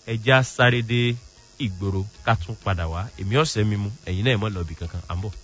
ẹja sáré dé ìgboro ká tún padà wá èmi ọ̀sẹ̀ mímu ẹ̀yin náà ẹ̀ mọ́ lọ́ọ̀bì kankan à ń bọ̀.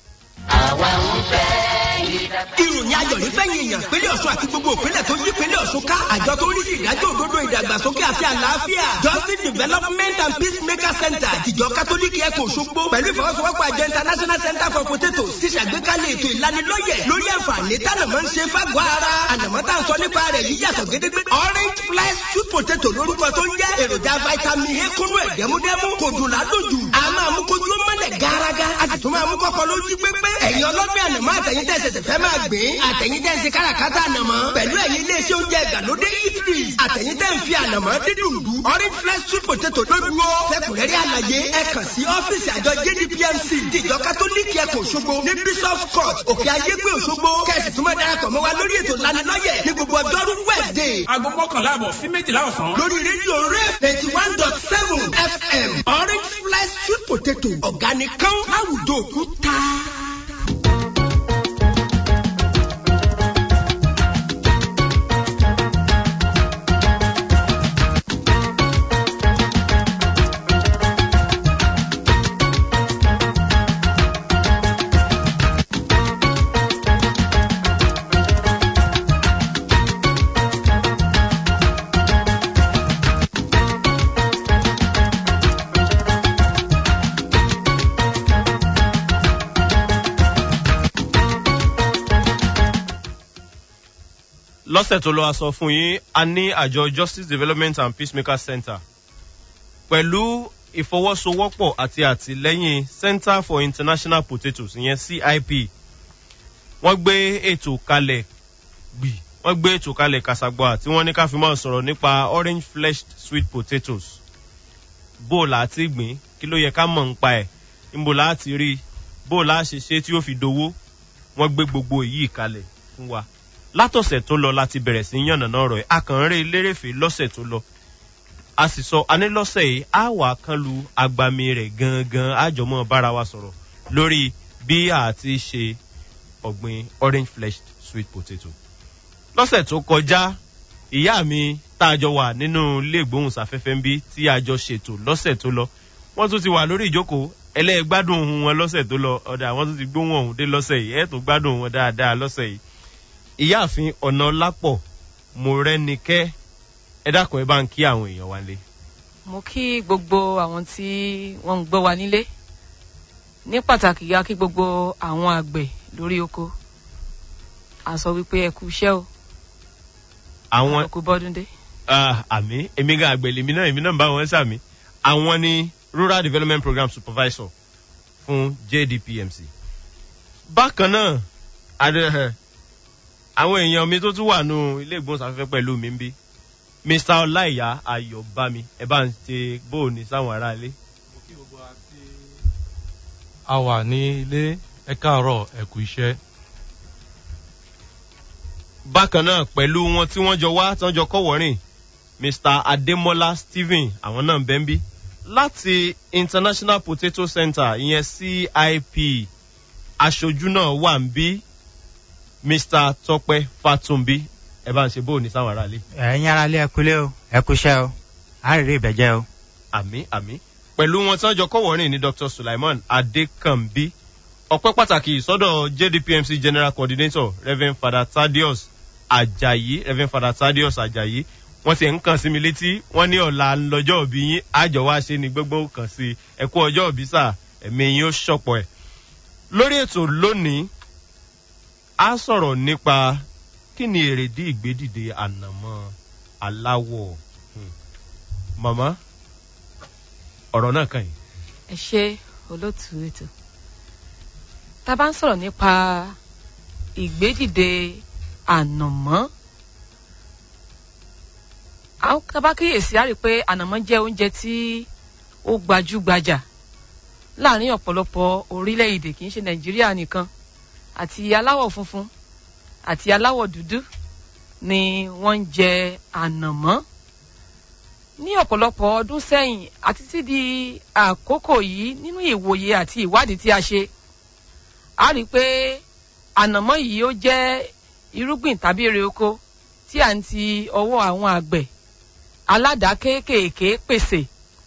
ìròyìn ayọ̀ ní fẹ́yìn èèyàn pínlẹ̀ ọ̀ṣun àti gbogbo òpínlẹ̀ tó yí pínlẹ̀ ọ̀ṣun ká àjọ tó ń rí sí ìdájọ́ òdodo ìdàgbàsókè àti àlàáfíà justice development and peacemaker center àtijọ́ kátólíkì ẹ̀kọ́ òṣogbo pẹ̀lú ìfọwọ́sowọ́pọ̀ àjọ international center for potatoes ti ṣàgbékalẹ̀ ètò ìlanilọ́yẹ̀ lórí àǹfààní tánàmọ́ ń ṣe fágbọ́ ara ànàmọ́ tá à ń sọ nípa rẹ̀ yìí yàtọ̀ gédégbé orange fly sweet potato lórúkọ tó ń jẹ́ èròjà vitamin a kúnú ẹ̀ dẹ́múdẹ́mú kò dùn ládùjù a máa mú kójú ó mọ́lẹ̀ gárágá a sì tún máa mú kọ́kọ́ lójú pépé ẹ̀yin ọlọ́gbẹ́ ànàmọ́ àtẹ̀yìn tẹ̀sẹ̀ fẹ́ máa gbé àtẹ̀yìn tẹ̀ ń ṣe káràkátà ànàmọ́ pẹ̀lú ẹ̀yin iléeṣẹ́ oúnjẹ ìgbàlódé eateries àtẹ̀yìn tẹ̀ ń fi ànàmọ́ dídùn dù orange fresh sweet potato lódúró fẹ́kùnrẹ́rẹ́ àlàyé ẹ kàn sí ọ́fíìsì àjọ jdpmc tìjọ kátólíìkì ẹ̀kọ́ òṣogbo ní bishop court òkè ayégbé òṣogbo kẹ̀sì tún máa darapọ̀ mọ́ wa lórí ètò lanilọ́yẹ̀ ní gbogbo ọjọ́rú wednesday aago mọ́kànlá àbọ̀ sí méjìlá ọ̀sán. lórí rédíò rẹ̀ eighty one dot seven fm orange fresh sweet potato organic kan láwùjọ òkúta. lọ́sẹ̀ tó lọ́wọ́ sọ fún yín a ní àjọ justice development and peacemaker center pẹ̀lú ìfọwọ́sowọ́pọ̀ àti àtìlẹ́yìn center for international potatoes ìyẹn cip wọ́n gbé ètò kalẹ̀ gbì wọ́n gbé ètò kalẹ̀ kàṣàgbọ́à tí wọ́n ní ká fi máa sọ̀rọ̀ nípa orange fleshed sweet potatoes bó o là á ti gbìn kí ló yẹ ká mọ̀ ń pa ẹ̀ níbo là á ti rí bó o là á ṣe ṣe tí ó fi dowó wọ́n gbé gbogbo èyí kalẹ̀ fún wa látọ̀sẹ̀ tó lọ láti bẹ̀rẹ̀ sí yànnà náà rọ̀ ẹ́ akànrẹ́ lérèfé lọ́sẹ̀ tó lọ a sì sọ anílọ́sẹ̀ yìí á wà kán lu agbami rẹ̀ gangan àjọmọ́ bára wa sọ̀rọ̀ lórí bí a ti ṣe ọ̀gbìn orange fleshed sweet potato lọ́sẹ̀ tó kọjá ìyá mi tá a jọ wà nínú ilé ìgbóhùnsáfẹ́fẹ́ ń bí tí a jọ ṣètò lọ́sẹ̀ tó lọ wọ́n tún ti wà lórí ìjókòó ẹlẹ́gbádùn ohun wọn lọ́sẹ̀ tó lọ ọ̀dà wọ́n tún ti gbóhùn ọ̀hún dé lọ́sẹ̀ yìí ẹ̀ tó gbádùn wọn dáadáa lọ́sẹ̀ yìí ìyáàfin ọ̀nà lápọ̀ mọ̀rẹ́nikẹ́ ẹ dákun ẹ bá ń kí àwọn èèyàn wa lé. mo kí gbogbo àwọn tí wọ́n ń gbọ́ wa nílé ní pàtàkì ya kí gbogbo àwọn àgbẹ̀ lórí oko a sọ wípé ẹ kú iṣẹ́ o àwọn ẹ kú bọ́dún dé. ah, àmì èmi gan àgbẹ̀ lèmi náà èmi náà ń bá wọn sàmì àwọn ni rural development program supervisor fún jdpmc. bákan náà adé àwọn èèyàn mi tó tún wà nù ilé ìgbóhùnsáfẹ́fẹ́ pẹ̀lú mi ń bí mr ọláìyá ayọ̀bámi ẹ bá ń ṣe bóòní sáwọn aráalé. a wà ní ilé ẹ káàárọ̀ ẹ kú iṣẹ́. bákan náà pẹ̀lú wọn tí wọ́n jọ wá tí wọ́n jọ kọ́wọ́rìn mr ademola stephen àwọn náà ń bẹ́ ń bí láti international potato center ìyẹn cip aṣojú náà wà ń bí mr tọpẹ fatunbi ẹ bá ń ṣe bóòní sáwọn aráalé. ẹ̀yin ara lé ẹkulé o ẹkúṣẹ́ o àárẹ̀ ìbẹ̀jẹ́ o. àmì àmì pẹ̀lú wọn tí wọ́n jọ kọ́wọ́rìn ní dr sulaiman adekanbi ọpẹ́ pàtàkì sọ́dọ̀ jdpmc general coordinator reverend father thaddeus ajayi reverend father thaddeus ajayi wọ́n ti ń kàn sí mi létí wọ́n ní ọ̀la lọ́jọ́ òbí yín àjọ wá ṣe ni gbogbo kàn sí ẹ̀kú ọjọ́ òbí sà ẹ̀mí yín ó ṣọ̀pọ̀ ẹ̀. lórí ètò lónìí a sọ̀rọ̀ nípa kí ni èrèdí ìgbédìde ànàmọ́ aláwọ̀ Hmm. màmá ọ̀rọ̀ náà kàn yín. ẹ ṣe olóòtú ètò tá a bá ń sọ̀rọ̀ nípa ìgbédìde ànàmọ́ àwọn tá a bá kíyèsí á rí i pé ànàmọ́ jẹ́ oúnjẹ tí ó gbajúgbajà láàrin ọ̀pọ̀lọpọ̀ orílẹ̀-èdè kì í ṣe nàìjíríà nìkan àti aláwọ̀ funfun àti aláwọ̀ dúdú ni wọ́n ń jẹ ànàmọ́ ní ọ̀pọ̀lọpọ̀ ọdún sẹ́yìn àti títí di àkókò yìí nínú ìwòye àti ìwádìí tí a ṣe a rí i pé ànàmọ́ yìí ó jẹ́ irúgbìn tàbí èrè oko tí à ń ti ọwọ́ àwọn àgbẹ̀ aládàá kéékèèké pèsè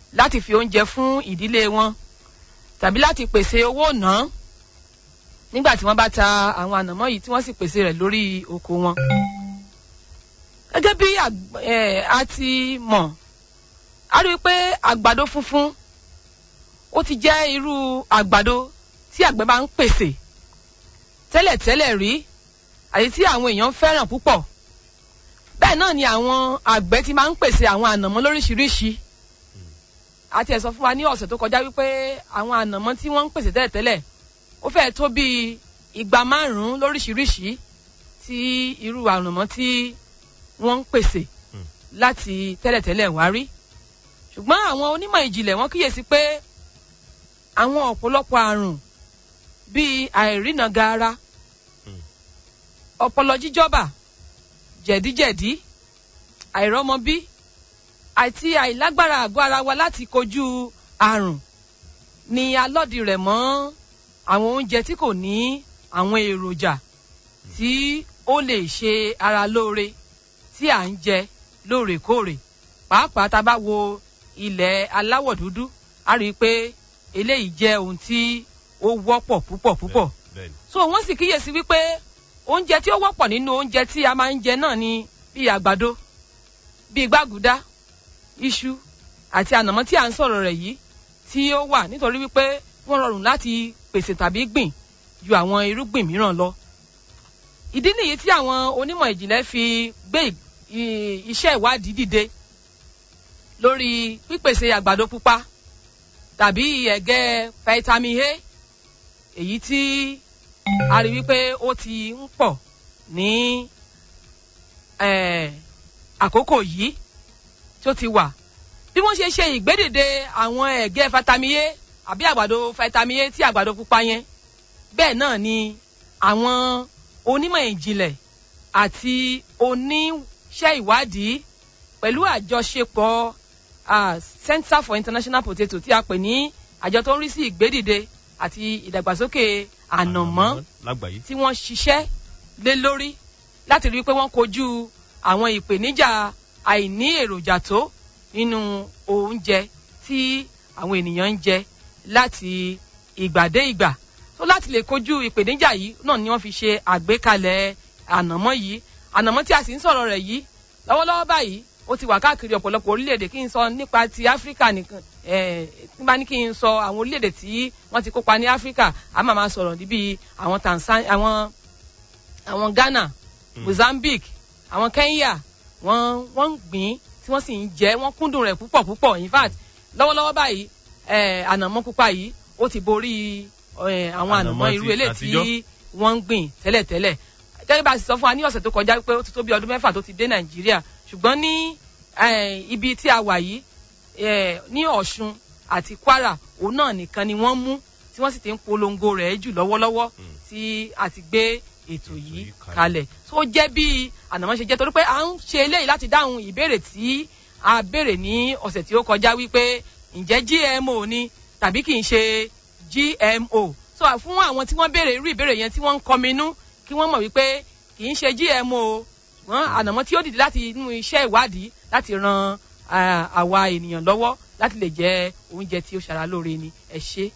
láti fi oúnjẹ fún ìdílé wọn tàbí láti pèsè owó ná nígbà tí wọ́n bá ta àwọn ànàmọ́ yìí tí wọ́n sì pèsè rẹ̀ lórí oko wọn. gẹ́gẹ́ bí àg- eh, a ti mọ̀ a rí i pé àgbàdo funfun ó ti jẹ́ irú àgbàdo tí àgbẹ̀ máa ń pèsè tẹ́lẹ̀tẹ́lẹ̀ rí àti tí àwọn èèyàn fẹ́ràn púpọ̀ bẹ́ẹ̀ náà ni àwọn àgbẹ̀ ti máa ń pèsè àwọn ànàmọ́ lóríṣiríṣi àti ẹ̀ sọ fún wa ní ọ̀sẹ̀ tó kọjá wípé àwọn ànàmọ́ tí wọ́n ń pèsè tẹ́lẹ̀tẹ́lẹ̀ ó fẹ́ẹ̀ tó bíi igba márùn-ún lóríṣiríṣi tí irú ànàmọ́ tí wọ́n ń pèsè láti tẹ́lẹ̀tẹ́lẹ̀ wá rí ṣùgbọ́n àwọn onímọ̀ ìjìnlẹ̀ wọ́n kíyèsí pé àwọn ọ̀pọ̀lọpọ̀ àrùn bíi àìrìnà gaara ọpọlọ jíjọba jẹ̀díjẹ̀dí àìrọ́mọbí àti àìlágbára àgọ́ ara wa láti kojú àrùn ni alọ́dì rẹ̀ mọ́ àwọn oúnjẹ tí kò ní àwọn èròjà tí ó lè ṣe ara lóore tí à ń jẹ lóòrèkóòrè pàápàá tá a bá wo ilẹ̀ aláwọ̀ dúdú a rí i pé eléyìí jẹ́ ohun tí ó wọ́pọ̀ púpọ̀ púpọ̀ bẹ́ẹ̀ni so wọ́n sì kíyèsí wípé oúnjẹ tí ó wọ́pọ̀ nínú oúnjẹ tí a máa ń jẹ náà ni bíi àgbàdo bíi gbàgùdá iṣu àti ànàmọ́ tí à ń sọ̀rọ̀ rẹ̀ yìí tí ó wà nítorí wípé wọ́n rọrùn láti pèsè tàbí gbìn ju àwọn irúgbìn mìíràn lọ. ìdí nìyí tí àwọn onímọ̀ ìjìnlẹ̀ fi gbé ì- ì- iṣẹ́ ìwádìí dìde lórí pípèsè àgbàdo pupa tàbí ẹ̀gẹ́ vitamin A èyí tí a rí wípé ó ti ń pọ̀ ní eh, àkókò yìí tó ti wà bí wọ́n ṣe ṣe ìgbédìde àwọn ẹ̀gẹ́ vitamin A àbí àgbàdo vitamin A tí àgbàdo pupa yẹn bẹ́ẹ̀ náà ni àwọn onímọ̀ ìjìnlẹ̀ àti oníṣẹ́ ìwádìí pẹ̀lú àjọṣepọ̀ ah, Center for International Potato tí a pè ní àjọ tó ń rí sí ìgbédìde àti ìdàgbàsókè ànàmọ́ lágbàáyé tí wọ́n ṣiṣẹ́ lé lórí láti rí i pé wọ́n kojú àwọn ìpèníjà àìní èròjà tó nínú oúnjẹ tí àwọn ènìyàn ń jẹ láti ìgbà dé ìgbà tó láti lè kojú ìpèníjà yìí náà ni wọ́n fi ṣe àgbékalẹ̀ ànàmọ́ yìí ànàmọ́ tí a sì ń sọ̀rọ̀ rẹ̀ yìí lọ́wọ́lọ́wọ́ báyìí ó ti wà káàkiri ọ̀pọ̀lọpọ̀ orílẹ̀-èdè kí n sọ nípa ti áfíríkà nìkan ẹ̀ nígbà ní kí n sọ àwọn orílẹ̀-èdè tí wọ́n ti kópa ní áfíríkà a máa máa sọ̀rọ̀ níbi àwọn tanzania àwọn àwọn ghana mozambique àwọn kenya wọ́n wọ́n ń gbìn tí wọ́n sì ń jẹ wọ́n kúndùn rẹ̀ púpọ̀ púpọ̀ in fact lọ́wọ́lọ́wọ́ báyìí ẹ̀ ànàmọ́ pupa yìí ó ti borí ẹ̀ àwọn Ànàmọ́ ànàmọ́ irú ti eléyìí tí àtijọ́. wọ́n ń gbìn tẹ́lẹ̀tẹ́lẹ̀ gẹ́gẹ́ bá a sì sọ fún wa ní ọ̀sẹ̀ tó kọjá pé ó ti tó bí ọdún mẹ́fà tó ti dé nàìjíríà ṣùgbọ́n ní eh, ibi tí a wà yìí eh, ní ọ̀ṣun àti kwara òun náà nìkan ni wọ́n mú tí wọ́n sì ti ń polongo rẹ̀ jù lọ́wọ́lọ́wọ́ tí a ti gbé ètò yìí yìí kalẹ̀. kalẹ̀ tó jẹ́ bí ànàmọ́ ṣe jẹ́ torí pé à ń ṣe eléyìí láti dáhùn ìbéèrè tí a béèrè ní ọ̀sẹ̀ tí ó kọjá wípé ǹjẹ́ gmo ni tàbí kì í ṣe gmo so à- fún àwọn tí wọ́n béèrè irú ìbéèrè yẹn tí wọ́n ń kọminú kí wọ́n mọ̀ wípé kì í ṣe gmo wọ́n ànàmọ́ tí ó dìde láti inú iṣẹ́ ìwádìí láti ran ah, àwa ènìyàn lọ́wọ́ láti lè jẹ oúnjẹ tí ó ṣara lóore ni ẹ ṣe.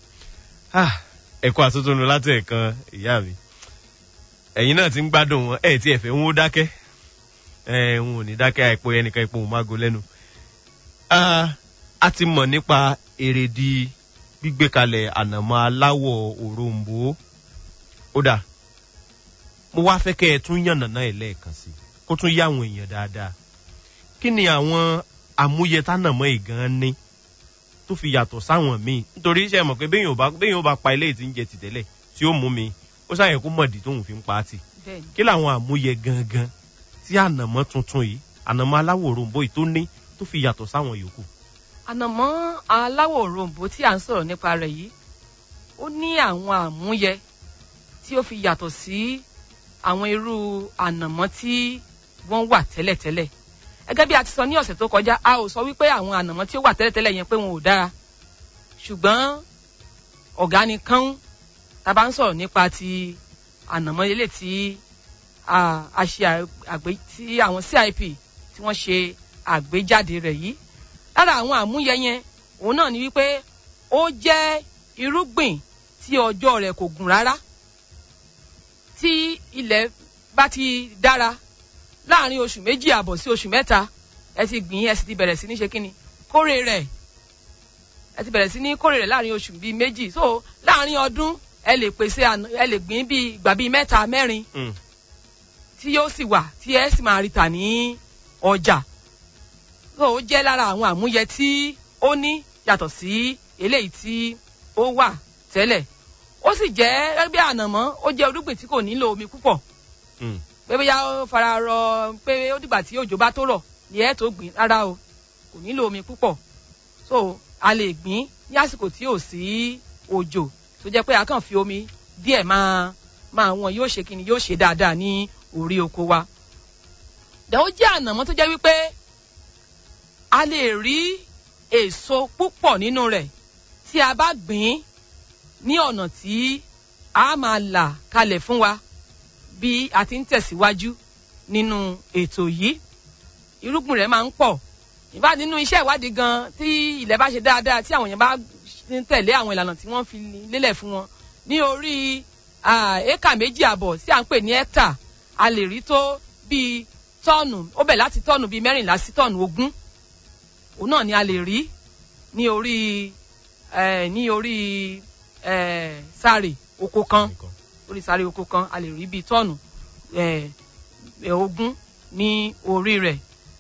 ẹ̀kọ́ àtúntúnú láti ẹ̀kan ìyá mi ẹ̀yin náà ti ń gbádùn wọn ẹ̀ tí ẹ̀fẹ̀ ń wó dákẹ́ ẹ̀ ń ò ní dákẹ́ àìpò ẹnìkan ipò òun mágo lẹ́nu. Ah, a ti mọ̀ nípa èrèdí gbígbé kalẹ̀ ànàmọ́ aláwọ̀ òrombó ó dà mo wá fẹ́ kẹ́ ẹ tún yànnàná ẹ̀ lẹ́ẹ̀kan sí i kó tún yá àwọn èèyàn dáadáa kí ni àwọn àmúyẹ tánàmọ́ ìgan ní tó fi yàtọ̀ sáwọn míì nítorí iṣẹ́ mọ̀ pé béèyàn ò bá béèyàn ò bá pa ilé tí ń jẹ ti tẹ́lẹ̀ tí ó mú mi ó ṣàyẹ̀ kó mọ̀dí tóun fi ń pa á tì bẹ́ẹ̀ni kí làwọn àmúyẹ gangan tí ànàmọ́ tuntun yìí ànàmọ́ aláwọ̀ òrombó yìí tó ní tó fi yàtọ̀ sáwọn yòókù. ànàmọ́ aláwọ̀ òrombó tí à ń sọ̀rọ̀ nípa rẹ̀ yìí ó ní àwọn àmúyẹ tí ó fi yàtọ̀ sí àwọn irú ànàmọ́ tí wọ́n wà tẹ́lẹ̀tẹ́lẹ̀ gẹ́gẹ́ bí a ti sọ ní ọ̀sẹ̀ tó kọjá a ò sọ wípé àwọn ànàmọ́ tí ó wà tẹ́lẹ̀tẹ́lẹ̀ yẹn pé wọn ò dára ṣùgbọ́n ọ̀gá ni kán tá a bá ń sọ̀rọ̀ nípa ti ànàmọ́ ilé tí a a ṣe àgbé tí àwọn cip tí wọ́n ṣe àgbéjáde rẹ̀ yìí lára àwọn àmúyẹ yẹn òun náà ni wípé ó jẹ́ irúgbìn tí ọjọ́ rẹ̀ kò gùn rárá tí ilẹ̀ bá ti dára láàrin oṣù méjì àbọ̀ sí oṣù mẹ́ta ẹ ti gbìn ẹ sì ti bẹ̀rẹ̀ sí ní ṣe kíni kórè rẹ̀ ẹ ti bẹ̀rẹ̀ sí ní kórè rẹ̀ láàrin oṣù bíi méjì so láàrin ọdún ẹ lè pèsè àná ẹ lè gbìn bíi ìgbà bíi mẹ́ta mẹ́rin Mm. tí yóò sì wà tí ẹ sì máa rí tà ní ọjà so ó jẹ́ lára àwọn àmúyẹ tí ó ní yàtọ̀ sí eléyìí tí ó wà tẹ́lẹ̀ ó sì jẹ́ ẹgbẹ́ ànàmọ́ ó jẹ́ irúgbìn tí kò nílò omi púpọ̀ Mm. pé bóyá ó fara rọ pé ó dìgbà tí òjò bá tó rọ̀ ni ẹ tó gbìn rárá o kò nílò omi púpọ̀ so a lè gbìn ní àsìkò tí ò sí òjò tó jẹ́ pé a kàn fi omi díẹ̀ máa máa wọn yóò ṣe kíni yóò ṣe dáadáa ní orí oko wa dẹ̀ ó jẹ́ ànàmọ́ tó jẹ́ wípé a lè rí èso púpọ̀ nínú rẹ̀ tí a bá gbìn ní ọ̀nà tí a máa là kalẹ̀ fún wa bí a ti ń tẹ̀síwájú nínú ètò yìí irúgbìn rẹ̀ máa ń pọ̀ ìbá nínú iṣẹ́ ìwádìí gan tí ilẹ̀ bá ṣe dáadáa tí àwọn èèyàn bá ń tẹ̀lé àwọn ìlànà tí wọ́n fi lélẹ̀ fún wọn ní orí ah, éka méjì àbọ̀ tí à ń pè ní hectare a lè rí tó bíi tọ́ọ̀nù ó bẹ̀ láti tọ́ọ̀nù bíi mẹ́rìnlá sí tọ́ọ̀nù ogún òun náà ni a lè rí ní orí eh, ní orí eh, sáré oko kan orí sáré oko kan a lè rí bíi tọ́ọ̀nù eh, eh, ogún ní orí rẹ̀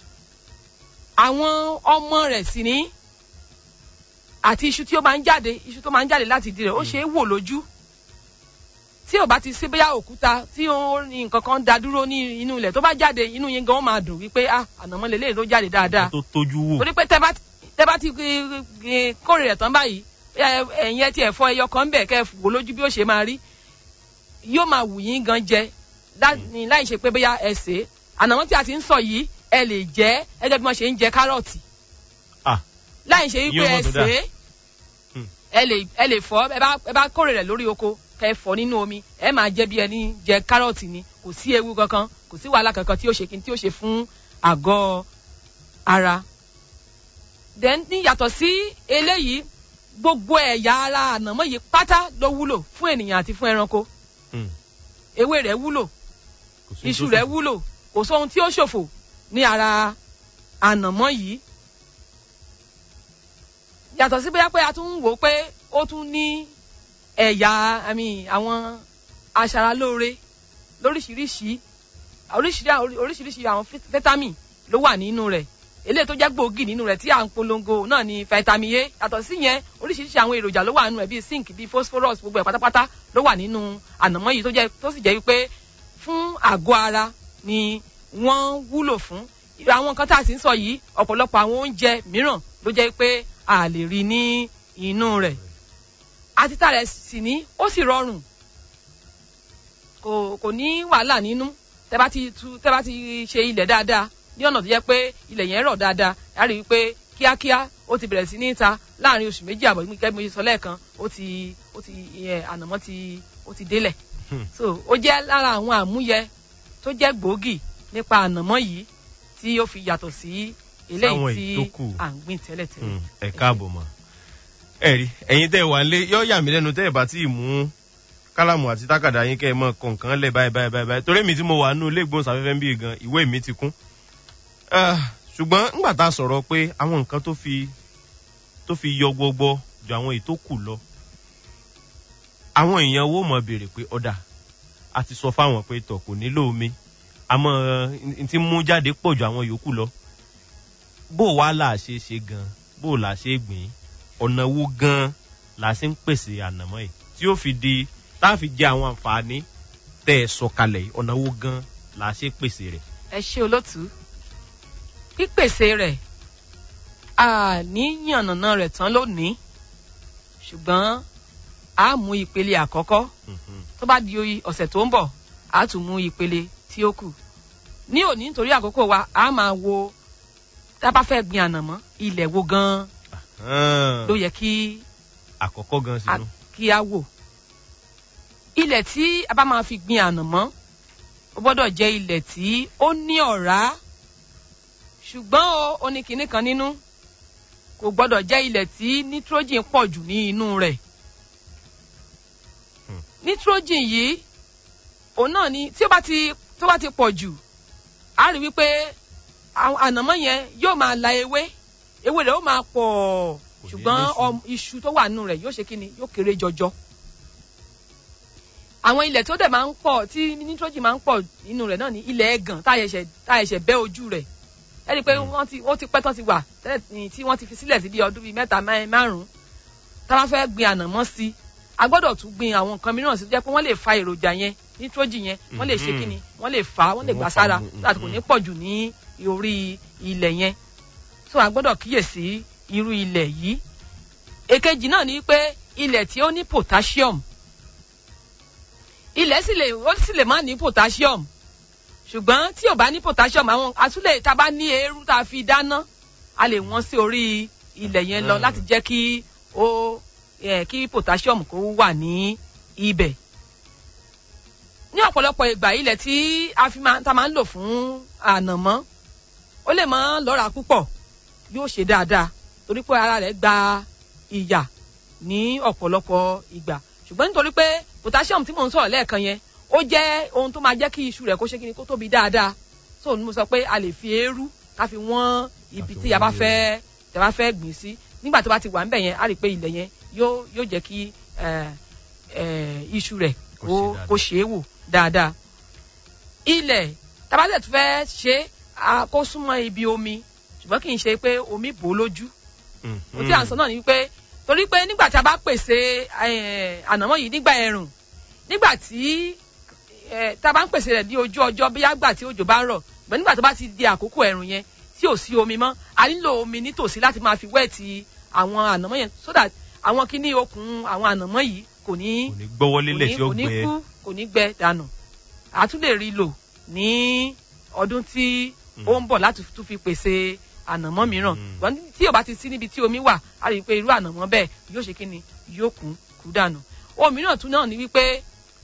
àwọn ọmọ rẹ̀ sì ní àti iṣu tí ó máa ń jáde iṣu tó máa ń jáde láti ìdí rẹ̀ ó ṣe é wò lójú tí ò bá ti sí bóyá òkúta tí ó ní nǹkan kan da dúró ní inú ilẹ̀ tó bá jáde inú yín gan ó máa dùn wípé ah ànàmọ́ lélẹ́yìí ló jáde dáadáa tó tójú wò. torí pé tẹ bá tẹ bá ti eh, eh, kórè rẹ̀ tán báyìí ẹ- ẹ̀yin ẹ ti ẹ̀fọ́ ẹyọ kan bẹ̀ kẹ́ ẹ wò lójú bí ó ṣe máa rí yóò máa wù yín gan jẹ lá- ní láì ṣe pé bóyá ẹ sè é ànàmọ́ tí a ti ń sọ yìí ẹ lè jẹ́ ẹgẹ́ bí wọ́n ṣe ń jẹ kárọ̀tì Ah. láì ṣe wípé Yóò mọ̀ ẹ tó dáa. sè é Hmm. ẹ lè ẹ lè fọ ẹ bá ẹ bá kórè rẹ̀ lórí oko kẹ́ ẹ fọ nínú omi ẹ máa jẹ bí ẹni jẹ kárọ̀tì ni kò sí ewu kankan kò sí wàhálà kankan tí ó ṣe kí tí ó ṣe fún àgọ́ ara then ní yàtọ̀ sí eléyìí gbogbo ẹ̀yà ara ànàmọ́ yìí pátá ló wúlò fún ènìyàn àti fún ẹranko Mm. ewé rẹ̀ wúlò Kò sí iṣu tó rẹ̀ sọ. wúlò kò sóhun tí ó ṣòfò ní ara ànàmọ́ yìí yàtọ̀ sí bóyá pé a tún ń wò ó pé ó tún ní ẹ̀yà àmì àwọn aṣaralóore lóríṣiríṣi oríṣiríṣi oríṣiríṣi àwọn fit- vitamin ló wà nínú rẹ̀ eléyìí tó jẹ́ gbòógì nínú rẹ̀ tí à ń polongo náà ni vitamin A yàtọ̀ sí yẹn oríṣiríṣi àwọn èròjà ló wà nínú rẹ̀ bíi zinc bíi phosphorus gbogbo ẹ̀ pátápátá ló wà nínú ànàmọ́ yìí tó jẹ́ tó sì jẹ́ wípé fún àgọ́ ara ni wọ́n wúlò fún àwọn nǹkan tá a sì ń sọ yìí ọ̀pọ̀lọpọ̀ àwọn oúnjẹ mìíràn ló jẹ́ pé a lè rí ní inú rẹ̀ àtìtà rẹ̀ sì ní ó sì rọrùn kò kò ní wàhálà nínú tẹ́ bá ti tu tẹ́ bá ti ṣe ilẹ̀ dáadáa ní ọ̀nà tó jẹ́ pé ilẹ̀ yẹn rọ̀ dáadáa á rí i pé kíákíá ó ti bẹ̀rẹ̀ sí ní ta láàrin oṣù méjì àbọ̀ gẹ́gẹ́ bí mo ṣe sọ lẹ́ẹ̀kan ó ti ó ti ẹ̀, ànàmọ́ ti ó ti délẹ̀ Hmm. so ó jẹ́ lára àwọn àmúyẹ tó jẹ́ gbòógì nípa ànàmọ́ yìí tí ó fi yàtọ̀ sí eléyìí Sáwọn tí èyí tó kù. à ń gbìn tẹ́lẹ̀tẹ́lẹ̀. Mm, ẹ káàbọ̀ mọ́ ẹ rí ẹ̀yin tẹ́ ẹ wà lé yọ yà mí lẹ́nu tẹ́ ẹ bá tí ì mú kálámù àti tákàdá yín kẹ́ ẹ mọ kọ̀ọ̀kan lẹ̀ báyìí báyìí báyìí báyìí torí mi tí mo wà nínú ilé ìgbóhùnsáfẹ́fẹ́ ń bí gan ìwé mi ti kún Ah, ṣùgbọ́n ńgbà tá a sọ̀rọ̀ pé àwọn nǹkan tó fi tó fi yọ gbogbo ju àwọn èyí tó kù lọ àwọn èèyàn wo mọ̀ béèrè pé ọ̀dà a ti sọ fáwọn pé tọ̀ kò nílò omi àmọ́ n ti mú jáde pọ̀ ju àwọn yòókù lọ bó wàá là ṣe ṣe gan bó là ṣe gbìn ọ̀nà wo gan là ṣe ń pèsè ànàmọ́ yìí tí ó fi di tá a fi jẹ àwọn àǹfààní tẹ́ ẹ sọ kalẹ̀ yìí ọ̀nà wo gan là ṣe pèsè rẹ̀. ẹ ṣe olótú pípèsè rẹ̀ a ní yànnàná rẹ̀ tán lónìí ṣùgbọ́n a mú ìpele àkọ́kọ́ Mhm. tó bá di oyi ọ̀sẹ̀ tó ń bọ̀ a tún mú ìpele tí ó kù ní òní nítorí àkókò wa a máa wo tá a bá fẹ́ gbin ànàmọ́ ilẹ̀ wo gan Ah, ló yẹ kí àkọ́kọ́ gan a- sínú. kí a wò ilẹ̀ tí a bá máa fi gbin ànàmọ́ ó gbọ́dọ̀ jẹ́ ilẹ̀ tí ó ní ọ̀rá ṣùgbọ́n o ó ní kinní kan nínú kò gbọ́dọ̀ jẹ́ ilẹ̀ tí nitrogen pọ̀ jù ní inú rẹ̀ Hmm. nitrogen yìí òun náà ni tí ó bá ti tó bá ti pọ̀ jù á rí wípé àwọn ànàmọ́ yẹn yóò máa la ewé ewé rẹ̀ ó máa pọ̀ ní ṣùgbọ́n léṣu. ọm- iṣu tó wà nínú rẹ̀ yóò ṣe kí ni yóò kéré jọjọ àwọn ilẹ̀ tó dẹ̀ máa ń pọ̀ tí nitrogen máa ń pọ̀ nínú rẹ̀ náà ní ilẹ̀ ẹ̀gàn tá a ṣẹ̀ṣẹ̀ tá a ṣẹ̀ṣẹ̀ bẹ́ ojú rẹ̀ ẹ rí i pé wọ́n ti ó ti pẹ́ tán ti wà tẹ́lẹ̀ ní tí wọ́n ti fi sílẹ̀ sí bí ọdún bíi mẹ́ta mẹ́- márùn-ún tá a bá fẹ́ gbin ànàmọ́ sí i a gbọ́dọ̀ tún gbin àwọn nǹkan mìíràn sí i tó jẹ́ pé wọ́n lè fa èròjà yẹn nitrogen yẹn wọ́n lè ṣe Mhm. kí ni wọ́n lè fà á wọ́n lè Wọ́n gbà fà á, sára mhm, láti kò ní pọ̀ jù ní orí ilẹ̀ yẹn so a gbọ́dọ̀ kíyèsí irú ilẹ̀ yìí èkejì náà ni pé ilẹ̀ tí ó ní potassium ilẹ̀ sì lè ó sì lè má ní potassium ṣùgbọ́n tí ò bá ní potassium àwọn àtúlẹ̀ tá a bá ní eérú tá a fi dáná a lè wọ́n sí orí ilẹ̀ yẹn lọ Mm. láti jẹ́ kí ó eh, kí potassium kó wà ní ibẹ̀ ní ọ̀pọ̀lọpọ̀ ìgbà ilẹ̀ tí a fi máa ta máa ń lò fún ànàmọ́ ó lè mọ́ lọ́ra púpọ̀ yóò ṣe dáadáa torí pé ara rẹ̀ gba ìyà ní ọ̀pọ̀lọpọ̀ ìgbà ṣùgbọ́n nítorí pé potassium tí mò ń sọ̀rọ̀ lẹ́ẹ̀kan yẹn ó jẹ́ ohun tó máa jẹ́ kí iṣu rẹ̀ kó ṣe kí ni kó tóbi dáadáa so ni mo sọ pé a lè fi eérú ká fi wọ́n ibi Ká fi tí a bá wọ́n fẹ́ tí a bá fẹ́ gbìn sí nígbà tó bá ti wà ń bẹ̀ yẹn a rí i pé ilẹ̀ yẹn yóò yóò jẹ́ kí eh, eh, iṣu rẹ̀ Kó kó ṣe dáadáa. kó ṣe é wò dáadáa ilẹ̀ tabalẹ̀ tó fẹ́ ṣe é, kó súnmọ́ ibi omi ṣùgbọ́n kì í ṣe pé omi bò ó lójú Mhm. ohun tí à ń sọ náà ni wípé torí pé nígbà tí a bá pèsè eh, ànàmọ́ yìí nígbà ẹ̀rùn nígbà tí eh, tá a bá ń pèsè rẹ̀ ní ojú ọjọ́ bí àgbà tí òjò bá ń rọ̀ ṣùgbọ́n nígbà tó bá ti di àkókò ẹ̀rùn yẹn tí ò sí omi mọ́ a nílò omi nítòsí láti máa fi wẹ́ẹ̀tì àwọn ànàmọ́ yẹn so that àwọn kíní okùn àwọn ànàmọ́ yìí kò ní kò ní gbọ́wọ́ lélẹ̀ tí ó kò ní gbẹ kú kò ní gbẹ dànù a tún lè rí lò ní ọdún tí ó ń bọ̀ láti tún fi pèsè ànàmọ́ mìíràn Mm. ṣùgbọ́n tí ò bá ti sí níbi tí omi wà a rí i pé irú ànàmọ́ bẹ́ẹ̀ yóò ṣe kí ni yóò kú kú dànù ohun mìíràn tún náà ni wípé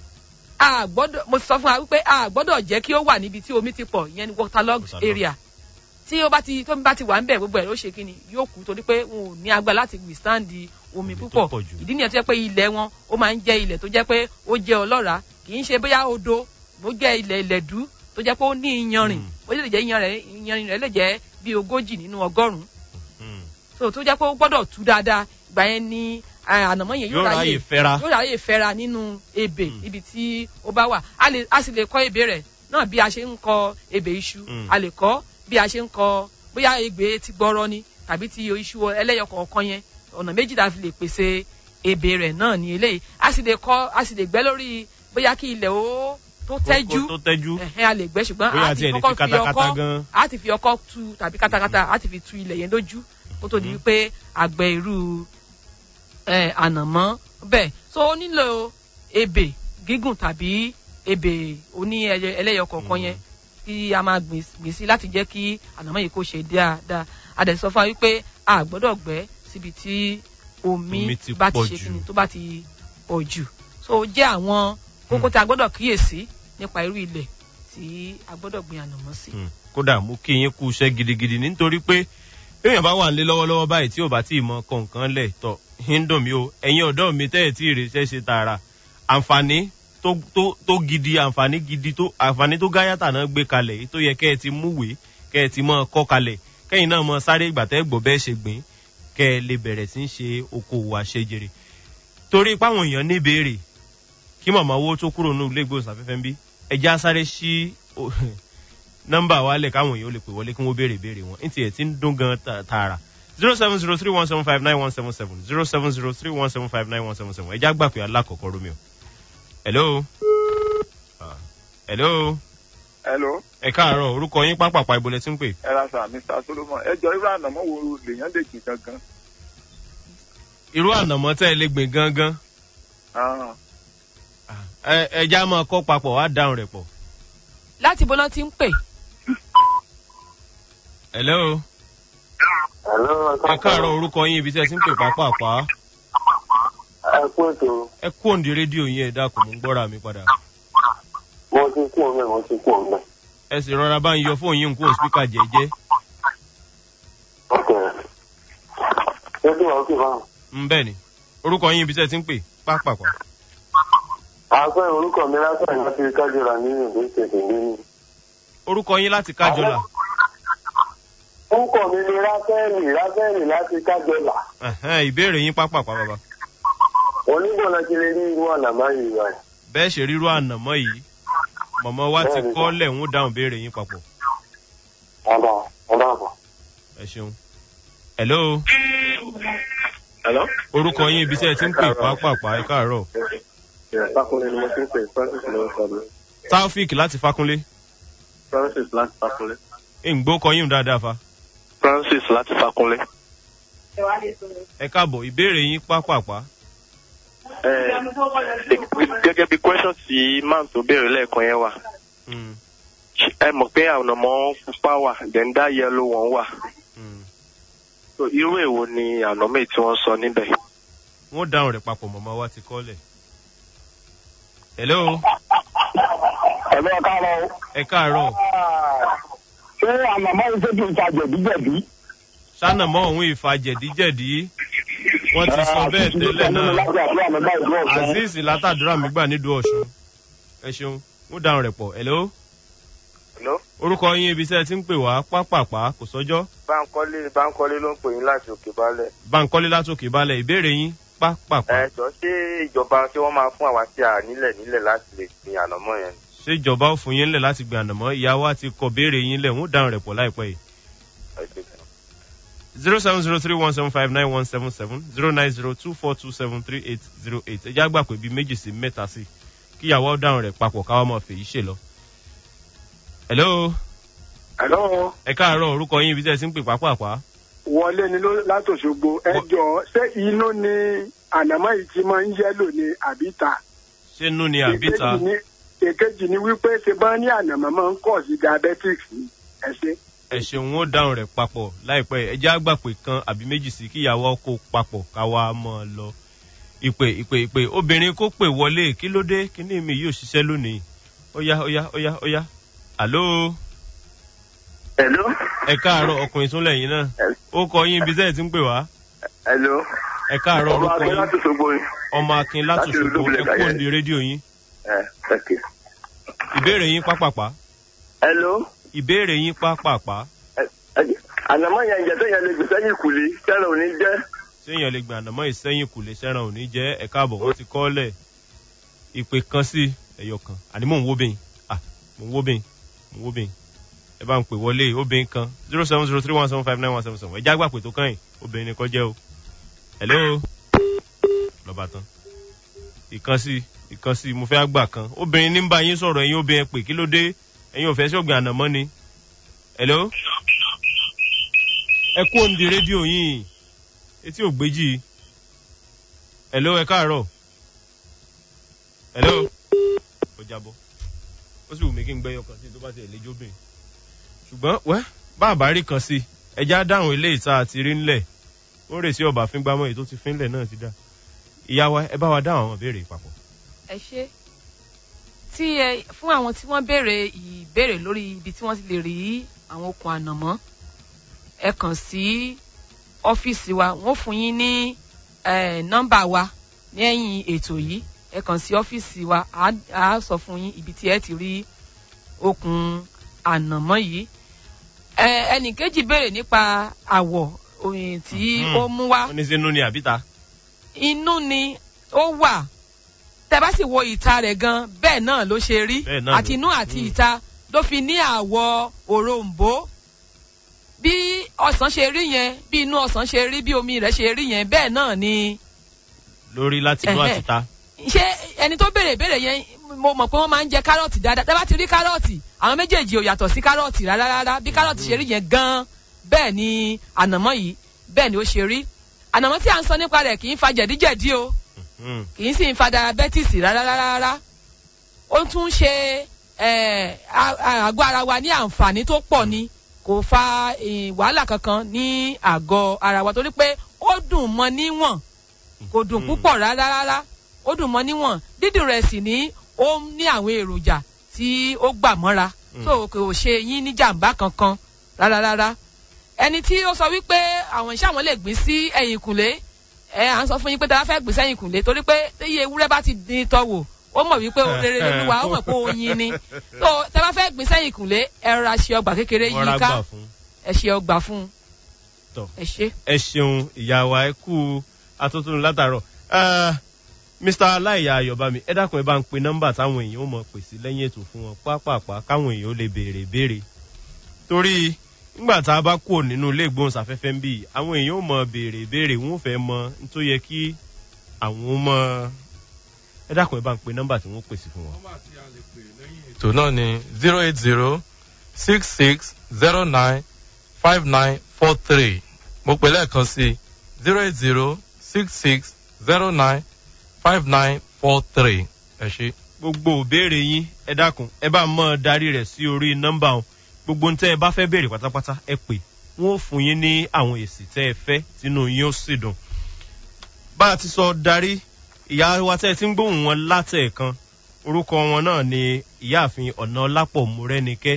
a gbọ́dọ̀ mo sọ fún wa wípé a gbọ́dọ̀ jẹ́ kí ó wà níbi tí omi ti pọ̀ ìyẹn ni waterlogged Waterlogged. area tí ó bá ti tómi bá ti wà ń bẹ̀ gbogbo ẹ̀ ló ṣe kí ni yóò kú torí pé wọn ò ní agbára láti withstand omi Omi tó púpọ̀ pọ̀ jù. ìdí nìyẹn tó jẹ́ pé ilẹ̀ wọn ó máa ń jẹ́ ilẹ̀ tó jẹ́ pé ó jẹ́ ọlọ́ràá kì í ṣe bóyá odò ó jẹ́ ilẹ̀ ìlẹ̀dú tó jẹ́ pé ó ní iyanrìn Mm. ó lè jẹ́ iyanrìn iyanrìn rẹ̀ lè jẹ́ bí ogójì nínú ọgọ́rùn-ún Mhm. so tó jẹ́ pé ó gbọ́dọ̀ tú dáadáa ìgbà yẹn ni eh, ànàmọ́ yẹn yóò ráyè fẹ́ra yóò ráyè fẹ́ra nínú ebè Mm. ibi tí ó bá wà a lè a sì lè kọ́ ebè rẹ̀ náà bí a ṣe ń kọ ebè iṣu Mm. a lè kọ́ bí a ṣe ń kọ bóyá egbè ti gbọ́rọ́ ni tàbí ti iṣu ẹlẹ́yọ kọ̀ọ̀kan yẹn ọ̀nà méjì tá a fi lè pèsè ebè rẹ̀ náà ní eléyìí a sì lè kọ́ a sì lè gbẹ́ lórí bóyá kí ilẹ̀ ó tó tẹ́jú tó tẹ́jú ẹ̀hẹ́n a lè gbẹ́ ṣùgbọ́n bóyá a àti ti ẹ̀ lè fi kọ́kọ́ fi katakata ọkọ́ gan a ti fi ọkọ́ tu tàbí katakata a ti fi tu ilẹ̀ yẹn lójú kó tó di Mhm. wípé àgbẹ̀ irú ẹ̀, ànàmọ́ bẹ́ẹ̀ so ó nílò ebè gígùn tàbí ebè oní ẹyẹ- ẹlẹ́yọ kọ̀ọ̀kan Mhm. yẹn kí a máa gbìn gbìn sí láti jẹ́ kí ànàmọ́ yìí kó ṣe dáadáa a dẹ̀ sọ fún wa wípé a gbọ́dọ̀ gbẹ́ síbi tí omi Omi ti bá ti pọ̀ ṣe jù. kíni tó bá ti pọ̀ jù so ó jẹ́ àwọn kókó tí a gbọ́dọ̀ kíyèsí nípa irú ilẹ̀ tí a gbọ́dọ̀ gbin ànàmọ́ sí. Hmm. kódà mú kí yín kú iṣẹ́ gidigidi nítorí pé èèyàn bá wà nílé lọ́wọ́lọ́wọ́ báyìí tí ò bá tí ì mọ kọ̀ọ̀kan lẹ̀ tọ̀ ń dùn mí o ẹ̀yin ọ̀dọ́ mi tẹ́ ẹ̀ tí ì rèéṣẹ́ ṣe tààrà àǹfààní tó tó tó gidi àǹfààní gidi tó àǹfààní tó gáyàtà náà gbé kalẹ̀ èyí tó yẹ kẹ́ ẹ ti múwèé kẹ́ ẹ ti mọ kọ́ kalẹ̀ kẹ́yìn náà mọ sáré ìgbà tẹ́ gbọ́ bẹ́ẹ̀ ṣe gbìn kẹ́ ẹ lè bẹ̀rẹ̀ sí í ṣe okòwò àṣejèrè torí páwọn èèyàn ní ìbéèrè kí màmá owó tó kúrò ní ilé ìgbóhùnsáfẹ́fẹ́ ń bí ẹja sáré sí o- nọ́mbà wa lẹ̀ káwọn èèyàn ó lè pè wọlé kí wọ́n béèrè ìbéèrè wọn ní tiẹ̀ tí ń dún gan ta- tààrà zero seven zero three one seven five nine one seven seven zero seven zero three one seven five nine one seven seven ẹja gbà pé alákọ̀ọ́kọ́ romeo. hello. Ah, hello. hello ẹ káàárọ̀ orúkọ yín pápápá ibo lẹ ti ń pè. ẹ ra sà mr solomon ẹ jọ irú ànàmọ́ wo lèèyàn lè jì gangan. irú ànàmọ́ tẹ́ ẹ lè gbìn gangan Ah, ẹ ẹja máa kọ́ papọ̀ wá dáhùn rẹ̀ pọ̀. láti bọ́lá ti ń pè hello. ẹ káàárọ̀ orúkọ yín ibi tí ẹ ti ń pè pápápá. ẹ kú ètò ẹ kú òǹdí rédíò yín ẹ dákun mú gbọ́ra mi padà. mo ti kú ọmọ mo ti kú ọmọ. ẹ sì rọra bá ń yọ fóònù yín kó spíkà jẹ́jẹ́. ok Ṣé kí wàá kí báwọn? ń bẹ́ẹ̀ ni orúkọ yín ibi tẹ́ ẹ ti ń pè pápápá. Àgbẹ̀ orúkọ mi lásán láti kájọra ní ìlú ìṣèṣì nínú. orúkọ yín láti kájọlà. Orúkọ mi ni Ráfẹ́ẹ̀lì Ráfẹ́ẹ̀lì láti kájọlà. Ẹ̀hẹ́n, ìbéèrè yín pápápá bàbá. Onígbọ̀nà ti lè rí irú ọ̀nà báyìí wà. bẹ́ẹ̀ ṣe rírú ànàmọ́ yìí mọ̀mọ́ wa ti Bẹ́ẹ̀ni. kọ́lẹ̀ ń dáhùn béèrè yín papọ̀ Ọ̀dà ọ̀dà àbọ̀. ẹ ṣeun. hello Hello? orúkọ yín ibi tí ẹ ti ń pè pápápá ẹ káàárọ̀ Fákúnlé ni mo ti ń pè Francis ló ń sọ mi. taofik láti fákúnlé Francis láti Fákúnlé. ìgbó kọ yín dáadáa fa Francis láti Fákúnlé. ẹ káàbọ̀ ìbéèrè yín pápápá gẹ́gẹ́ bí question tí man tó béèrè lẹ́ẹ̀kan yẹn wà Mm, ẹ mọ̀ pé àwọn ọmọ pupa wà then that yellow one wà mm. so irú èwo ni ànọ́mì tí wọ́n sọ níbẹ̀. wọ́n dáhùn rẹ̀ papọ̀ mọ̀mọ́ wa ti kọ́lẹ̀. hello Ẹ̀lú ọ̀ká lọ. ẹ káàárọ̀ Ṣé àmàmá yìí ṣe kí n ta jẹ̀díjẹ̀dí? sánàmọ́ òun ìfà jẹ̀díjẹ̀dí wọ́n ti sọ bẹ́ẹ̀ tẹ́lẹ̀ náà azeez látàdúrà mi gbà nídùú ọ̀ṣun ẹ ṣeun wọ́n dáhùn rẹ̀ pọ̀ hello Hello? orúkọ yín ibi tí ẹ ti ń pè wá pápápá kò sọ́jọ́ báńkọ́lé báńkọ́lé ló ń pè yín láti òkè balẹ̀. bankole látòkè balẹ̀ ìbéèrè yín pápápá ẹ jọ ṣé ìjọba tí wọ́n máa fún àwa tí a nílẹ̀ nílẹ̀ láti lè gbin ànàmọ́ yẹn. ṣé ìjọba ò fún yín lẹ̀ láti gbé ànàmọ́ ìyá wa ti kọ béèrè yín lẹ̀ wọ́n dáhùn rẹ̀ pọ̀ láìpẹ́ yìí Ẹ ṣé gan. zero seven zero three one seven five nine one seven seven zero nine zero two four two seven three eight zero eight ẹ já gbà pé bíi méjì sí mẹ́ta sí kí ìyàwó dáhùn rẹ̀ papọ̀ káwá máa fèyí ṣe lọ. hello Hello, ẹ káàárọ̀ orúkọ yín ibi tí ẹ ti ń pè pápápá wọlé ni ló- látòṣogbo ẹ jọ ṣé inú ni ànámọ́ yìí ti máa ń yẹ́lò ní àbíta. ṣé nú ni àbíta Èkejì ni- èkejì ni wípé ṣe bá ní ànàmọ́ máa ń kọ̀ sí diabetics ni ẹ ṣe. ẹ ṣeun ó dáhùn rẹ̀ papọ̀ láìpẹ́ ẹ já gbà pé kan àbí méjì sí kí ìyàwó kó papọ̀ káwá máa lọ. ìpè ìpè ìpè obìnrin kó pè wọlé kí ló dé kí ní mi yóò ṣiṣẹ́ lónìí ó yá ó yá ó yá ó yá àló Hello? ẹ káàárọ̀ ọkùnrin tún lẹ́yìn náà ó kọ yín ibi tẹ́ ẹ ti ń pè wá Hello? ẹ káàárọ̀ Ọmọ orúkọ akẹ́ yín láti Ṣogbo yìí. ọmọ akin láti látòṣogbo Olúbulẹ̀ ẹ Kàyẹ́. kó ní rédíò yín Ẹ okay. ìbéèrè yín pápápá Hello? ìbéèrè yín pápápá Ẹ- ẹ- Ànàmọ́ yẹn ìjẹ́ tó yẹn lè gbèsè yìí kùlé tẹ́lẹ̀ ò ní jẹ́. séèyàn lè gbà ànàmọ́ ìsẹ́yìn kù lè sẹ́ràn òní jẹ́ ẹ káàbọ̀ wọ́n ti kọ́lẹ̀ ìpè kan sí ẹ̀yọ kan àní mò ń wó bẹ́yìn à mò ń wó bẹ́yìn mò ń wó bẹ́yìn ẹ bá ń pè wọlé obìnrin kan zero seven zero three one seven five nine one seven seven ẹ já gbà pé tó kàn yín obìnrin ni kọ́ jẹ́ o hello lọ́ba tán ìkan sí ìkan sí mo fẹ́ gbà kan obìnrin ní ń bá yín sọ̀rọ̀ ẹ̀yin obìnrin pè kí ló dé ẹ̀yin ò fẹ́ ṣọ̀gbìn ànàmọ́ ni hello ẹ kú òǹdí rédíò yín etí ò gbéjì hello ẹ káàárọ̀ hello ó jábọ́ ó sì wù mí kí n gbẹ́yọ kan sí tó bá ti ẹ̀lẹ́jọ́ obìnrin ṣùgbọ́n wẹ́ bàbá rí kan sí ẹja dáhùn ilé ìta àti rí ńlẹ̀ ó rè sí ọba fíngbámọ́ èyí tó ti fínlẹ̀ náà ti dá ìyá wa ẹ bá wa dáhùn àwọn ìbéèrè papọ̀. ẹ ṣe tí ẹ fún àwọn tí wọ́n béèrè ìbéèrè lórí ibi tí wọ́n ti lè rí àwọn okùn ànàmọ́ ẹ kàn sí ọ́fíìsì wa wọ́n fún yín ní eh, nọ́mbà wa lẹ́yìn ètò yìí ẹ kàn sí ọ́fíìsì wa á á sọ fún yín ibi tí ẹ ti rí okùn ànàmọ́ yìí ẹ ẹnìkejì béèrè nípa àwọ̀ òyìn tí Mhm. ó mú wá wọ́n ní sínú ni àbíta. inú ni ó wà tẹ bá sì wo ìta rẹ̀ gan bẹ́ẹ̀ náà ló ṣe rí Bẹ́ẹ̀ náà àti ló- inú àti Mm. ìta ló fi ní àwọ̀ òrombó bí ọsàn ṣe rí yẹn bí inú ọsàn ṣe rí bí omi rẹ̀ ṣe rí yẹn bẹ́ẹ̀ náà ni lórí láti inú Ẹhẹ́. àti ta. ṣé ẹni tó béèrè béèrè yẹn mo mọ̀ pé wọ́n máa ń jẹ kárọ̀tì dáadáa tẹ bá ti rí kárọ̀tì àwọn méjèèjì ò yàtọ̀ sí kárọ̀tì rárá rárá bí kárọ̀tì ṣe rí yẹn gan bẹ́ẹ̀ ni ànàmọ́ yìí bẹ́ẹ̀ ni ó ṣe rí ànàmọ́ tí à ń sọ nípa rẹ̀ kì í fa jẹ̀díjẹ̀dí o Mm. kì í sì ń fa diabetes rárá rárá rárá ó tún ṣe eh, a- a- àgọ́ ara wa ní àǹfààní tó pọ̀ ni kò fa eh, wàhálà kankan ní àgọ́ ara wa torí pé ó dùn mọ́ níwọ̀n kò dùn Mm. púpọ̀ rárá rárá ó dùn mọ́ níwọ̀n dídùn rẹ̀ sì ní ó ní àwọn èròjà tí ó gbà mọ́ra Mm. tó kò ṣe yín ní jàǹbá kankan rárá rárá ẹni tí ó sọ wípé àwọn iṣẹ́ àwọn lè gbìn sí ẹ̀yìn ìkùnlé ẹ à ń sọ fún yín pé tẹ́lá fẹ́ gbìn sẹ́yìn ìkùnlé torí pé iye ewúrẹ́ bá ti dín tọ́wò ó mọ̀ wípé rere lolúwa ó mọ̀ pé oyin ni tó tẹ́lá fẹ́ gbìn sẹ́yìn ìkùnlé ẹ rọra ṣe ọgbà kékeré wọ́n rà yíká gbà fún. ẹ ṣe ọgbà fún un Tọ́. ẹ ṣe. ẹ ṣeun ìyá wa ẹ kú atótónu látàárọ̀ Ah, mr aláìyá ayọ̀bámi ẹ dákun ẹ bá ń pe nọ́mbà táwọn èèyàn ó mọ̀ pè sí lẹ́yìn ètò fún wọn pápápá káwọn èèyàn ó lè béèrè béèrè torí nígbà tá a bá kúrò nínú ilé ìgbóhùnsáfẹ́fẹ́ ń bì í, àwọn èèyàn ó mọ̀ béèrè béèrè wọn ò fẹ́ mọ n tó yẹ kí àwọn ó mọ ẹ dákun ẹ bá ń pe nọ́mbà tí wọ́n pè sí fún wọn. ètò náà ni zero eight zero six six zero nine five nine four three mo pè lẹ́ẹ̀kan sí zero eight zero six six zero nine five nine four three ẹ ṣe. gbogbo òbéèrè yín ẹ dákun ẹ bá mọ darí rẹ sí orí nọmba wọn gbogbo ń tẹ ẹ bá fẹ béèrè pátápátá ẹ pè wọn ò fún yín ní àwọn èsì tẹ ẹ fẹ tínú yín ó sì dùn. bá a ti sọ darí ìyá wa tẹ ẹ ti ń gbóhùn wọn látẹ̀ẹ̀kan orúkọ wọn náà ni ìyáàfin ọ̀nà lápọ̀ múrẹ́nikẹ́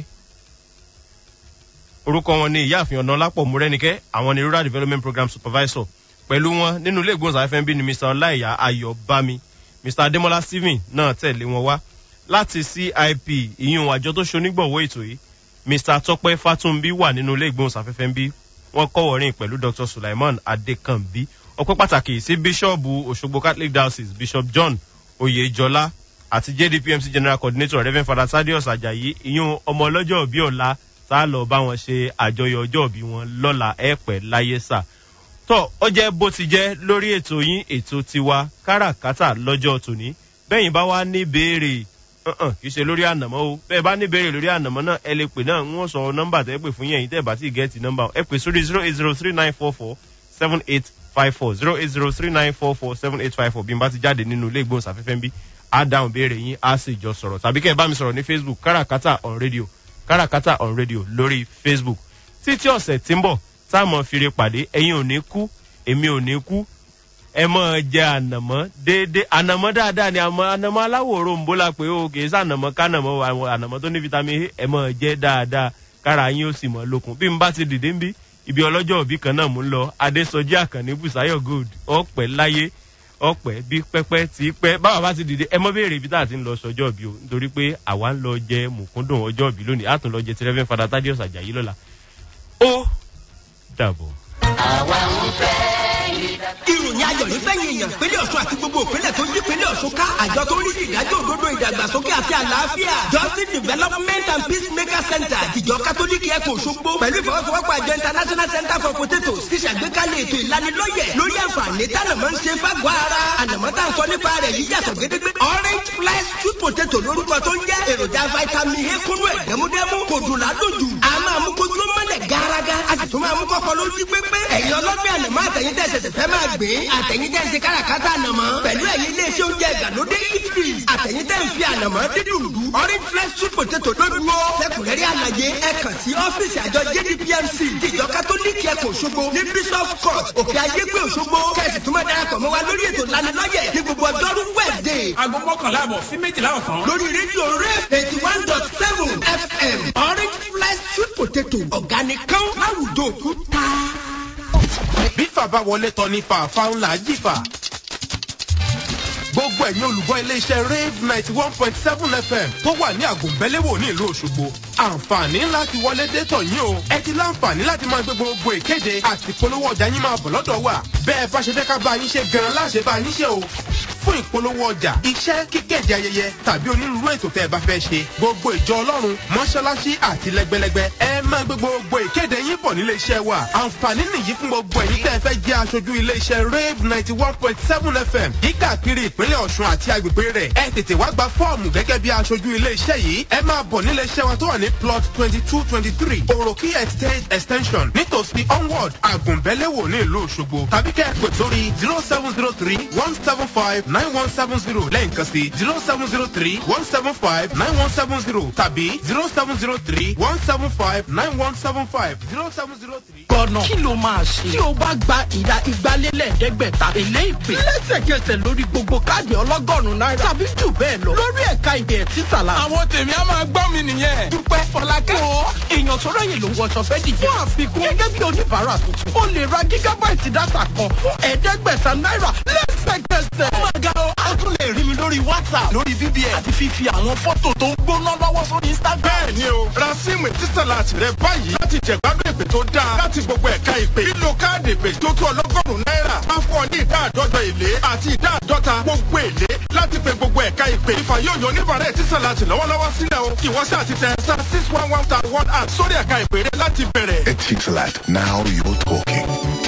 orúkọ wọn ni ìyáàfin ọ̀nà lápọ̀ múrẹ́nikẹ́ àwọn ni rural development program supervisor pẹ̀lú wọn nínú ilé ìgbóhùnsáfẹ́ bí ni mr ọláìyá ayọ̀bámi mr adémọlá stephen náà tẹ̀lé wọn wá láti cip ìyún àjọ tó ṣonígbọ̀wọ́ ètò yìí mr tọpẹ fatunbi wà nínú ilé ìgbóhùnsáfẹ́fẹ́ bí wọ́n kọ́wọ́rìn pẹ̀lú dr sulaiman adekanbi ọpẹ́ pàtàkì sí bíṣọ́ọ̀bù òṣogbo catholic diocese bishop john oyèjọlá àti jdpmc general coordinator reverend father thaddeus ajayi ìyún ọmọ ọlọ́jọ́ òbí ọ̀la tá a lọ bá wọn ṣe àjọyọ̀ ọjọ́ òbí wọn lọ́la ẹ̀pẹ́ láyé sà tọ́ ọ jẹ́ bó ti jẹ́ lórí ètò yín ètò tiwa káràkátà lọ́jọ́ tòní bẹ́yìn bá wá ní béèrè uh-uh, kì í ṣe lórí ànàmọ́ o bẹ́ẹ̀ bá ní béèrè lórí ànàmọ́ náà ẹ lè pè náà ń wọ́n sọ nọ́mbà tẹ́ pè fún yẹn tẹ́ bá sì gẹ́ẹ̀tì nọ́mbà ẹ pè sórí zero eight zero three nine four four seven eight five four zero eight zero three nine four four seven eight five four bí n bá ti jáde nínú ilé ìgbóhùnsáfẹ́fẹ́ ń bí á dáhùn béèrè yín á sì jọ sọ̀rọ̀ tàbí kẹ́ ẹ bá mi sọ̀rọ̀ ní facebook káràkátà on radio káràkátà on radio lórí facebook títí ọ̀sẹ̀ tí ń bọ̀ táwọn fire pàdé ẹ̀yin ò ní kú èmi ò ní kú ẹ mọ jẹ ànàmọ déédé ànàmọ dáadáa ni àmọ ànàmọ aláwọ òrombó la pé o kì í sànàmọ kánàmọ àwọn ànàmọ tó ní vitamin a ẹ mọ jẹ dáadáa kára yín ó sì mọ lókun bí n bá ti dìde ń bí ibi ọlọ́jọ́ òbí kan náà mú ń lọ adésọjí àkànní bùsáyọ̀ gold ọ̀pẹ́ láyé ọ̀pẹ́ bí pẹ́pẹ́ tí pẹ́ báwa bá ti dìde ẹ mọ béèrè ibi tá a ti ń lọ sọjọ́ òbí o nítorí pé àwa ń lọ jẹ mùkúndùn ọjọ́ òbí lónìí àtún lọ jẹ tirẹ́fẹ́ fada tádíọ̀sì àjàyí lọ́la ó dàbọ̀. ìròyìn ayọ̀ ní fẹ́yìn èèyàn ìpínlẹ̀ ọ̀ṣun àti gbogbo ìpínlẹ̀ tó yí ìpínlẹ̀ ọ̀ṣun ká àjọ tó ń rí sí ìdájọ́ òdodo ìdàgbàsókè àti àlàáfíà justice development and peacemaker center ìjọ kátólíkì ẹ̀kọ́ òṣogbo pẹ̀lú ìfọwọ́sowọ́pọ̀ àjọ international center for potatoes ti ṣàgbékalẹ̀ ètò ìlanilọ́yẹ̀ lórí àǹfààní tánàmọ́ ń ṣe fágbọ́ ara ànàmọ́ tá à ń sọ nípa rẹ̀ yìí yàtọ̀ gédégbé orange flesh sweet potato lórúkọ tó ń jẹ́ èròjà vitamin a kúnú ẹ̀ dẹ́múdẹ́mú kò dùn ládùjù a máa mú kójú ó mọ́lẹ̀ gárágá a sì tún máa mú kọ́kọ́ lójú pépé ẹ̀yin ọlọ́gbẹ́ ànàmọ́ àtẹ̀yìn tẹ̀ ṣẹ̀ṣẹ̀ fẹ́ máa gbé àtẹ̀yìn tẹ̀ ń ṣe káràkátà ànàmọ́ pẹ̀lú ẹ̀yin iléeṣẹ́ oúnjẹ ìgbàlódé eatery àtẹ̀yìn tẹ̀ ń fi ànàmọ́ dídùn lù orange flesh sweet potato lódúró lẹ́kùnrẹ́rì àlàyé ẹ kàn sí ọ́fíìsì àjọ jdpmc ìjọ kátólíìkì ẹ̀kọ́ òṣogbo ní bishop court òkè ayégbé òṣogbo kẹ́sì tún máa darapọ̀ mọ́ wa lórí ètò lanilọ́yẹ̀ ní gbogbo ọjọ́rú wednesday aago mọ́kànlá àbọ̀ sí méjìlá ọ̀sán. lórí rédíò rẹ̀ eighty one dot seven fm orange flesh sweet potato organic kan láwùjọ òkúta. bí fàbá wọlé tọ ní fàáfà ńlá jìfà gbogbo ẹ̀yin olùgbọ́ iléeṣẹ́ rave ninety one point seven fm tó wà ní àgùnbẹ́lẹ́wò ní ìlú òṣogbo àǹfààní ńlá ti wọlé dé tọ̀ yín o ẹ ti láǹfààní láti máa gbé gbogbo ìkéde àti ìpolówó ọjà yín máa bọ̀ lọ́dọ̀ wa bẹ́ẹ̀ bá ṣe fẹ́ ká bá yín ṣe gan-an láṣẹ bá yín ṣe o fún ìpolówó ọjà iṣẹ́ kíkéde ayẹyẹ tàbí onírúurú ètò tẹ́ ẹ bá fẹ́ ṣe gbogbo ìjọ ọlọ́run mọ́ṣáláṣí àti lẹ́gbẹ́lẹ́gbẹ́ ẹ máa gbé gbogbo ìkéde yín bọ̀ nílé iṣẹ́ wa àǹfààní nìyí fún gbogbo ẹ̀yin tẹ́ ẹ fẹ́ jẹ́ aṣojú ilé iṣẹ́ rave ninety one point seven fm yíkàkiri ìpínlẹ̀ ọ̀ṣun àti agbègbè rẹ̀ ẹ tètè wá gba fọ́ọ̀mù gẹ́gẹ́ bí aṣojú ilé iṣẹ́ yìí ẹ máa bọ̀ nílé iṣẹ́ wa tó wà ní plot twenty two twenty three òròkì estate extension nítòsí onward àgùnbẹ́lẹ́wò ní ìlú òṣogbo tàbí kẹ́ ẹ pè sórí zero seven zero three one seven five nine one seven zero lẹ́ǹkan sí zero seven zero three one seven five nine one seven zero tàbí zero seven zero three one seven five nine one seven five zero seven zero three. gbọ́nà kí ló máa ṣe tí o bá gba ìdá ìgbálélẹ̀ẹ́dẹ́gbẹ̀ta èlé ìpè lẹ́sẹ̀kẹsẹ̀ lórí gbogbo káàdì ọlọ́gọ́rùn-ún náírà tàbí jù bẹ́ẹ̀ lọ lórí ẹ̀ka ìdè títà la. àwọn tèmi á máa gbọ́ mi nìyẹn. dúpẹ́ fọlákẹ́ o èèyàn tó ráyè ló wọṣọ fẹ́ dìje. fún àfikún gẹ́gẹ́ bí oníbàárà tuntun o lè ra gígábáìtì dátà kan fún ẹ̀ẹ́dẹ́gbẹ̀ta náírà lẹ́sẹ̀kẹsẹ̀. ó máa ga o a tún lè rí mi lórí whatsapp lórí bbn àti fífi àwọn fọ́tò tó ń gbóná lọ́wọ́ sórí instagram. bẹ́ẹ̀ ni o ra síìmù títàláàtì rẹ báyìí láti jẹ̀gbádùn ìpè tó dáa láti gbogbo ẹ̀ka ìpè lílo káàdì ìpè tó tó ọlọ́gọ́rùn-ún náírà máa fún ọ ní ìdá àdọ́jọ èlé àti ìdá àdọ́ta gbogbo èlé láti pe gbogbo ẹ̀ka ìpè ìfà yóò yọ oníbàárẹ̀ títàláàtì lọ́wọ́lọ́wọ́ sílẹ̀ o ìwọ́sẹ̀ àti tẹ̀ star six one one star one app sórí ẹ̀ka ìpè rẹ láti bẹ̀rẹ̀. Etisalat, now you're talking.